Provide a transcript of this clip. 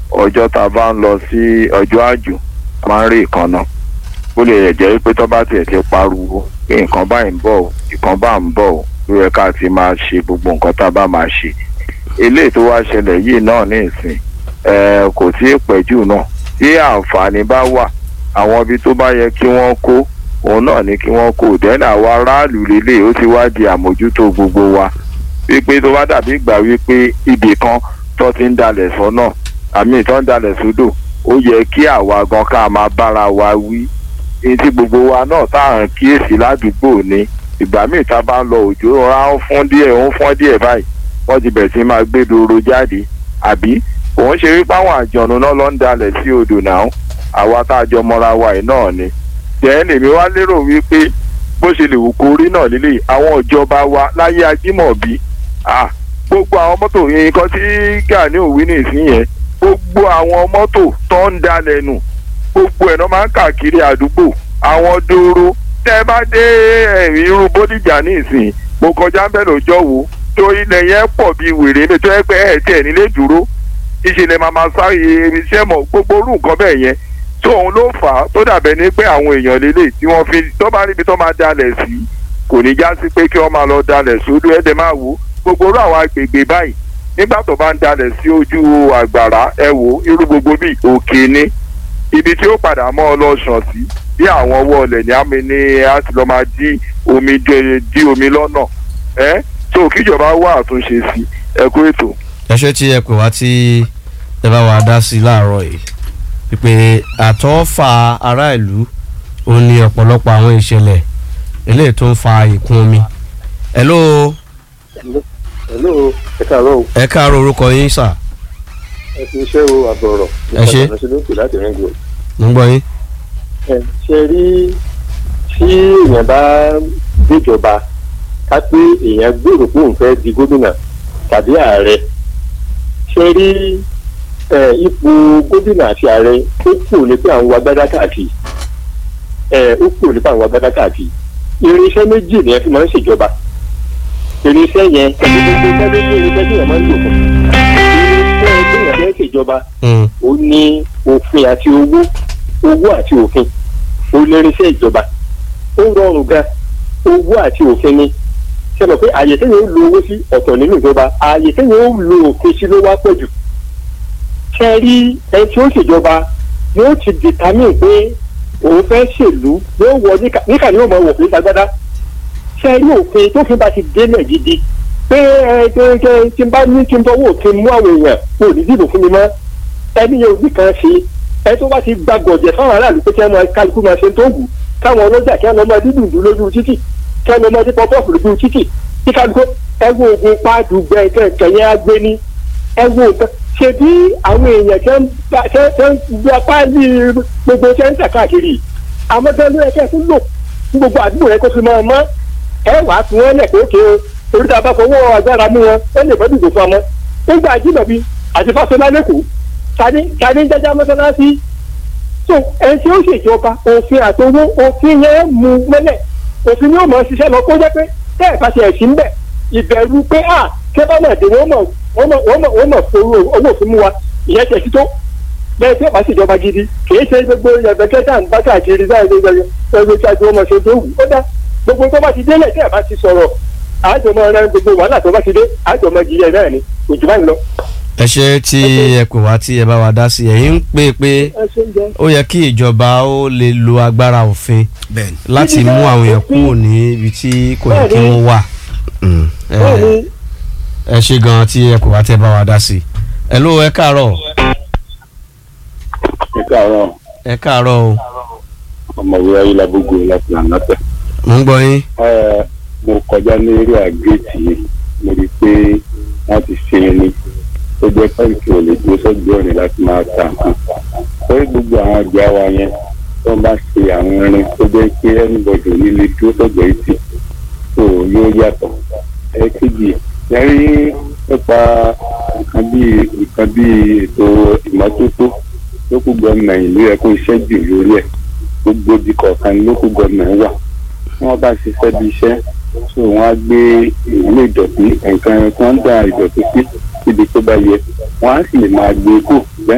ọjọ́ tá a bá ń lọ sí ọjọ́ àjò a máa ń rí ìkànnà ó lè jẹ́ pé tó bá tiẹ̀ ti pariwo pé nǹkan báyìí ń bọ̀ o nǹkan bá ń bọ̀ o ló yẹ ká ti máa ṣe gbogbo nǹkan tá a bá máa ṣe eléyìí tó wá ṣẹlẹ̀ yìí náà ní ìsìn ẹ kò tí ì pẹ́ jù náà tí àǹfààní bá wà àwọn ibi tó bá yẹ kí wọ́n kó òun náà ní kí wọ́n kó dẹ́nà àwa aráàlú lélẹ̀ ó ti wá di àmójútó gbogbo wa wípé tó bá dàbí ìgbà wípé ibì kan tó ti ń dalẹ̀ sọ́nà àmì tó ń dalẹ̀ sódò ó yẹ kí àwa gan ká máa bára wa wí ní tí gbogbo wa náà tá à ń kíyèsí ládùúgbò ni ìgbà míì tá a bá ń lọ òjò ra ń fún díẹ̀ ń fún díẹ̀ báyìí wọ́n ti bẹ̀rẹ̀ sí máa gbé doro jáde àbí òun ṣe wípé àwọn àjọ̀nù náà ló ń dalẹ̀ sí odò náà àwa tá a jọ mọ́ra wa yìí náà ni jẹ́ lèmi wá lérò wípé bó ṣe lè wù kó rí náà lílé àwọn ìjọba wa láyé ajímọ̀bí gbogbo àwọn mọ́tò nǹkan tí Gani òwì nìsín yẹn gbogbo àwọn mọ́tò tó ń dalẹ̀ nù gbogbo ẹ̀ náà máa ń káàkiri àdúgbò àwọn dòrò tẹ́ bá dé irú Bódìjà nìsín mo kọjá ń bẹ̀ lọ́jọ́ wo tó ilẹ̀ yẹn pọ̀ bíi wèrè mi tó yẹ pé ẹ̀ tiẹ̀ nílé dúró ìṣẹ̀lẹ̀ màmá sáré iṣẹ́ mọ̀ gbogbo orú nǹkan bẹ́ẹ̀ yẹn tó òun ló fà á tó dàbẹ̀ ní pé àwọn èèyàn lélẹ̀ tí wọ́n fi tó bá níbi tó máa dalẹ̀ sí kò ní já sí pé kí wọ́n máa lọ dalẹ̀ sódò ẹ̀dẹ̀ máa wò gbogbo orú àwọn agbègbè báyìí nígbà tó bá ń dalẹ̀ sí ojú àgbàrá ẹ wò irú gbogbo bíi òkè ni ibi tí ó padà mọ́ ọ lọ sàn sí bí àwọn ọwọ́ ọlẹ̀ ní àmì ní a ti lọ máa dí omi dí omi lọ́nà ẹ́ tó kíjọba wá àtúnṣe sí ẹ kú ètò. ẹ ṣe tí ẹ pè wá tí ẹ bá wa dá sí láàárọ̀ yìí pípé àtọ́fà ará ìlú ó ní ọ̀pọ̀lọpọ̀ àwọn ìṣẹ̀lẹ̀ eléyìí tó ń fa ìkún omi. hello. hello ẹ káàárọ̀ o. ẹ káàárọ̀ orúkọ yín sà. ẹ fi iṣẹ́ o àbọ̀rọ̀. ẹ ṣe. nípa ìrìnàṣẹ́ láti rìn gbòòrò. mo ń gbọ́ yín. ẹ ṣe rí tí èèyàn bá gbéjọba ká pé èèyàn gbèrò pé òun fẹ́ di gómìnà tàbí ààrẹ ṣe rí ipò gómìnà àti ààrẹ ó kù ní pé àwọn agbádá káàkiri ó kù ní pé àwọn agbádá káàkiri irinṣẹ́ méjì ni ẹ fi máa ń ṣèjọba irinṣẹ́ yẹn irinṣẹ́ méjì irinṣẹ́ tí èèyàn máa ń lò fún irinṣẹ́ tí èèyàn fẹ́ ṣèjọba ó ní òfin àti owó owó àti òfin ó lérinṣẹ́ ìjọba ó rọrùn gan owó àti òfin ni ṣe mọ̀ pé àyè téèyàn ó lo owó sí ọ̀tọ̀ nínú ìjọba àyè téèyàn ó lo òfin sí ló wá pọ̀ jù ṣe rí ẹni tí ó ṣèjọba yóò ti determine pé òun fẹ́ ṣèlú yóò wọ níkà ní òmò òfin sagbádá ṣe rí òfin tó fi bá ti délẹ̀ gidi pé ẹ ẹ tí n bá ní kí n bọ́ wò kí n mú àwọn èèyàn kò ní dìbò fún mi mọ́ ẹni yẹn ò ní kan ṣe ẹ tó bá ti gba gọ̀jẹ̀ fáwọn aráàlú pé kí wọ́n máa kálukú máa ṣe tó wù káwọn ọlọ́jà kí wọ́n máa dídùn dùn lójú títì kí wọ́n máa dín pọ́pọ́ọ̀fù lójú títì kí kálukú ẹ wo oògùn pàdùgbẹ́ kẹ̀kẹ́ yẹn á gbé ní ẹ wo nǹkan ṣe bí àwọn èèyàn tẹ́ ń gba páálí gbogbo tẹ́ ń tà káàkiri àmọ́ tẹ́ ló yẹ kẹ́ fún lò fún gbogbo àdúgbò yẹn kó fi máa mọ́ ẹ wàá fi wọ́n lẹ̀ pé ókè o torí tá a bá fọwọ́ agbára mú wọn ó lè fẹ́ dìbò fún ọmọ nígbà àjíǹdàbí àti fásọlá lẹ́kọ̀ọ́ tani tani jẹjẹ mọ́sálásí so ẹni tí ó ṣèjọba òfin àtọwọ́ òfin yẹn mú mẹ́lẹ̀ òfin yóò mọ̀ ṣiṣẹ́ lọ kó jẹ́ pé tẹ́ ẹ̀ bá ṣe ẹ̀sìn ń bẹ̀ ìbẹ̀rù pé à kí bá mọ̀ dé wọ́n mọ̀ wọ́n mọ̀ fowó owó òfin mú wa ìyẹn tẹ̀ sí tó bẹ́ẹ̀ tí ó bá ṣèjọba gidi kìí ṣe gbogbo yàgbẹ́kẹ́tà ń bá káàkiri báyìí gbogbo tí a ti wọ́n mọ̀ ṣe tó wù ó dá gbogbo tó bá ti délẹ̀ tẹ́ ẹ̀ bá ti sọ̀rọ̀ àjọmọ́ rẹ gbogbo wàhálà tó bá ti dé àjọmọ́ jìyẹ náà ni òjò bá ń lọ ẹ ṣe tí ẹ pè wá tí ẹ bá wa dá sí ẹ̀yin ń pè pé ó yẹ kí ìjọba ó lè lo agbára òfin láti mú àwọn èèyàn kúrò ní ibi tí kò yẹ kí wọ́n wà ẹ ṣe gan tí ẹ pè wá tí ẹ bá wa dá sí ẹ ló ẹ káàárọ̀. ẹ káàárọ̀. ẹ káàárọ̀ o. ọmọwé ayélujábógo láti ànátẹ. mo ń gbọ́ yín. mo kọjá ní eré àgéètì yìí mo rí i pé wọ́n ti ṣe é ní tó jẹ́ pẹ́ǹkì ò lè dúró sọ́jú ọ̀rìn láti máa ta nǹkan. lórí gbogbo àwọn ọjà wa yẹn tó bá ṣe àwọn irin tó jẹ́ pé ẹnìbọ̀dì ò ní lè dúró sọ́jọ́ etí tó yóò yàtọ̀. ẹ̀ẹ́kejì yẹrí nípa nǹkan bíi nǹkan bíi ètò ìmọ́tótó lókù gọ́ọ̀mà ìlú ẹ̀ kó iṣẹ́ jù lórí ẹ̀ gbogbo di kọ̀ọ̀kan lókù gọ́ọ̀mà wà wọ́n bá ṣiṣẹ́ bí iṣẹ́ so wọ́n á gbé ìwúlò ìdọ̀tí nǹkan kan dá ìdọ̀tí sí síbi tó bá yẹ wọ́n á sì lè máa gbé kù bẹ́ẹ̀